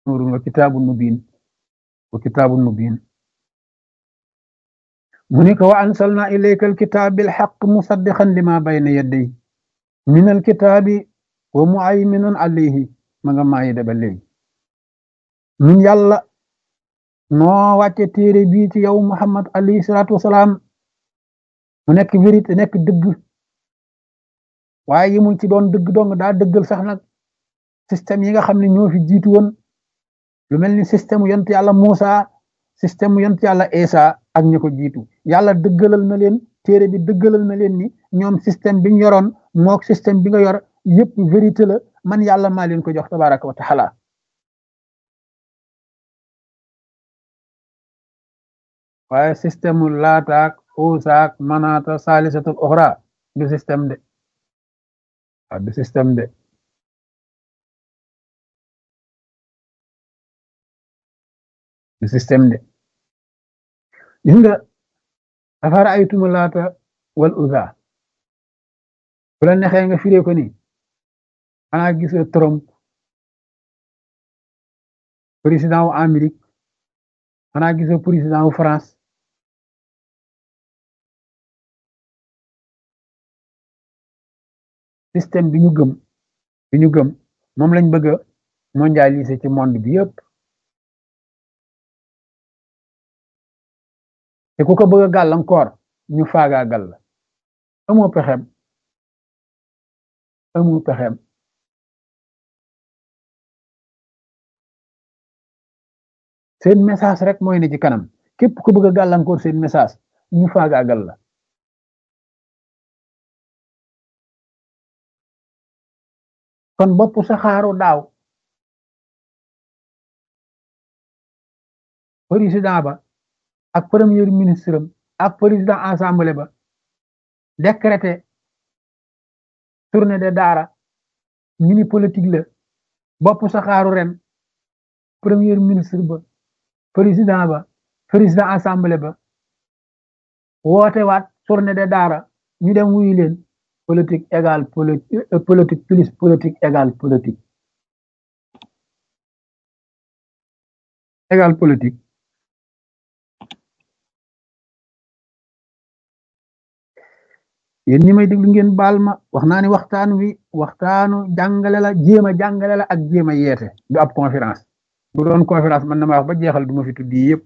nuurun wa kitaabun mubiin wa kitaabun mubiin mu ni ko wa ansalna ilayka alkitaab bilxaq musaddiqan lima bayna yadday min alkitaabi wa muayminun alayhi ma nga maayi da ba léegi ñun yàlla noo wàcce téere bii ci yow muhammad alayhi salaatu wasalaam mu nekk vérité nekk dëgg waaye yimul ci doon dëgg dong daa dëggal sax nag système yi nga xam ne ñoo fi jiitu woon lu mel ni système yont yàlla Muusa système yont yàlla Isa ak ñi ko jiitu yàlla dëggalal na leen téere bi dëggalal na leen ni ñoom système biñ yoroon mook système bi nga yor yëpp vérité la man yàlla maa leen ko jox tabaraka wa taala waaye système mu laataak uusaak manaata saalisatul oxra du système de waaw du système de du système de gis nga afara aytumu laata wal uza bu la nexee nga firee ko ni xanaa gisoo Trump président wu Amérique xanaa gisoo président wu France système bi ñu gëm bi ñu gëm moom lañ bëgg a mondialiser ci monde bi yëpp te ku ko bëgg a gàllankoor ñu faagaagal la amoo pexem amoo pexem seen message rek mooy ne ci kanam képp ku bëgg a gàllankoor seen message ñu faagaagal la kon bopp saxaaru daaw président ba ak premier ministre am ak président assemblée ba décrété tournée de daara ñu ni politique la bopp saxaaru ren premier ministre ba président ba président assemblée ba woote waat tournée de daara ñu dem wuyu leen politique égale politique plus politique égale politique égale politique yéen ñi may déglu ngeen baal ma wax naa ni waxtaan wi waxtaanu jàngale la jéem a jàngale la ak jéem a yeete du ab conférence bu doon conférence man na ma wax ba jeexal du ma fi tuddi yëpp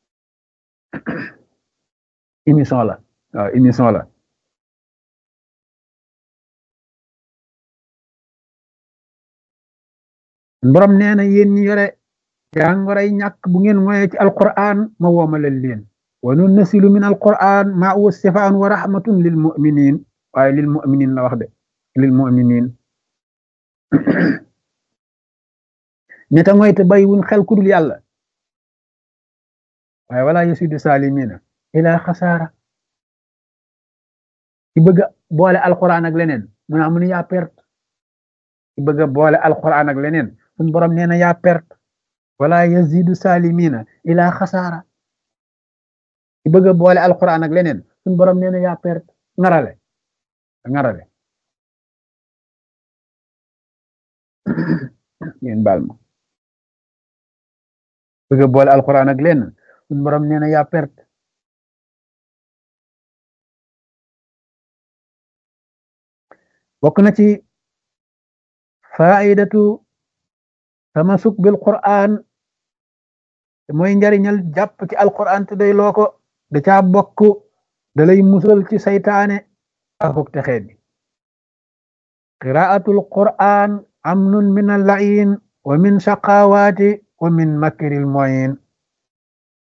émission la waaw émission la borom nee na yéen ñi yore jàngoray ñàkk bu ngeen moye ci alquran ma woomalal leen wa nunnasilu min alquran ma huwa sifaan wa rahmatun lil muminin waaye lil muminin la wax de lil muminin ñeta ngoy te bay wuñ xel kudul yàlla waaye wala yasidu salimina ila xasaara ki bëgg a boole alquran ak leneen mu naa mu ne yaa perte ki bëgg a boole alquran ak leneen suñ borom nee na yaa perte wala yazidu salimina ila xasaara ki bëgg a boole alquran ak leneen suñ borom nee na yaa perte ngarale ngarale ngeen baal ma bëgg a boole alquran ak leneen suñ borom nee na yaa perte bokk na ci faidatu tamasuk bil quran te mooy njariñal jàpp ci alquran te day loo ko da caa bokk da lay musal ci saytaane akuk texee bi qiraatul quran amnun min allain wa min shaqawaati wa min makril moyin